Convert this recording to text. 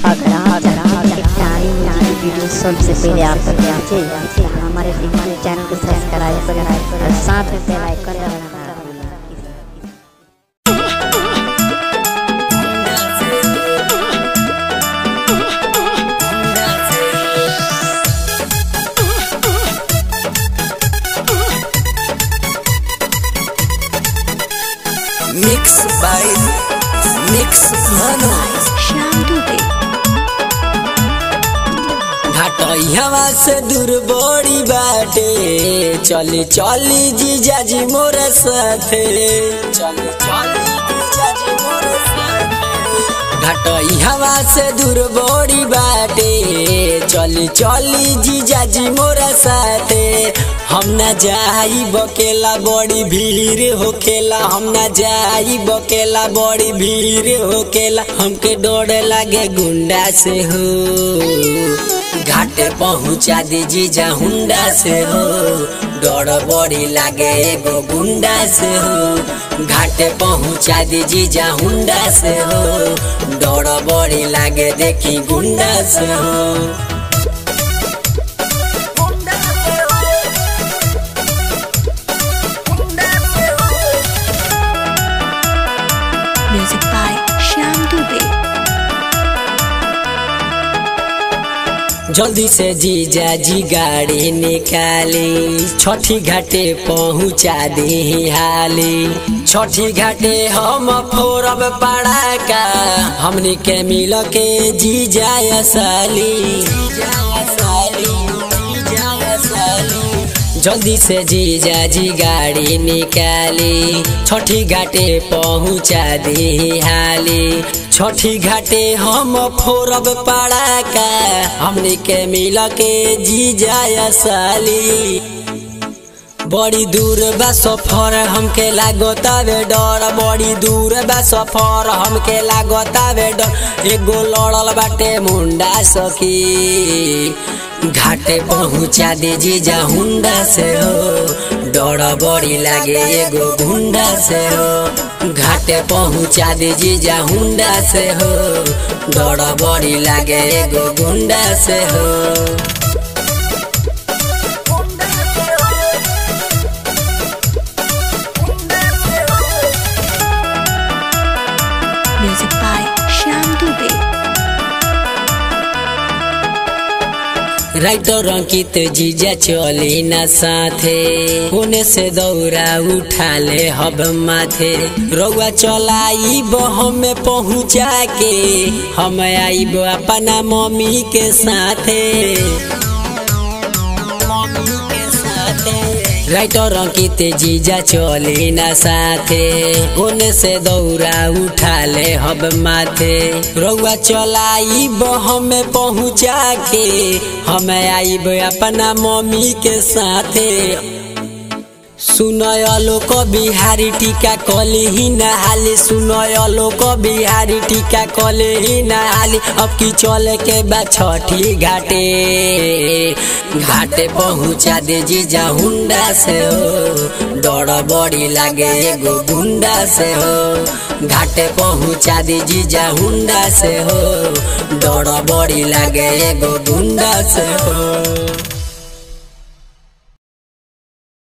अगर आप चाहते हैं कि नारी नारी वीडियो सबसे पहले आप तक पहुंचे तो हमारे हमारे चैनल को सब्सक्राइब करें और साथ में बेल आइकन दबाना ना भूलें मिक्स बाय मिक्स मानो श्याम दुबे घाटइयावा से दूर बड़ी बाटे चली चली जीजा जी मोर साथे चली चली जीजा जी मोर साथे घाटइयावा से दूर बड़ी बाटे चली चली जीजा जी मोर साथे हम न जाई बकेला बड़ी भीड़ होखेला हम न जाई बकेला बड़ी भीड़ होखेला हमके डोर लागे गुंडा से हो घाटे पहुँचा दीजी जा हुंडा से हो डर बड़ी लागे एगो गुंडा से हो घाटे पहुँचा दीजी जा हुंडा से हो डर बड़ी लागे देखी गुंडा से हो म्यूजिक बाय श्याम दुबे जल्दी से जीजा जी गाड़ी निकाली छठी घाटे पहुँचा दी हाली छठी घाटे हम फोरब पड़ाका हमनी के मिल के जीजा साली जल्दी से जीजा जी गाड़ी निकाली छठी घाटे पहुँचा दी हाली छठी घाटे हम फोरब पड़ाका हमनी के मिल के जीजा साली बड़ी दूर बा सफर हमके लागतावे डर बड़ी दूर बा सफर हमके लागतावे डर एगो लड़ल बाटे मुंडा सखी घाटे पहुँचा दे जीजा हुंडा से हो डर बड़ी लागे एगो गुंडा से हो घाटे पहुँचा दे जीजा हुंडा से हो डर बड़ी लागे एगो गुंडा से हो music by Shyam Dubey writer Ankit जीजा चली न साथे होने से दौरा उठा ले हब माथे रउआ चलाई हम पहुँचा के हम आईब अपना मम्मी के साथे राइटर अंकित जीजा चली न साथे ओने से दौरा उठा ले हब माथे रउआ चलाई हमें पहुँचा के हम आईब अपना मम्मी के साथे सुनयलो को बिहारी टीका कली ही नहाली सुनयलो को बिहारी टीका कली ही नहाली अब की चले के बा छठी घाटे घाटे पहुँचा दे जीजा हुंडा से हो डर बड़ी लागे एगो गुंडा से हो घाटे पहुँचा दे जीजा हुंडा से हो डर बड़ी लागे एगो गुंडा से हो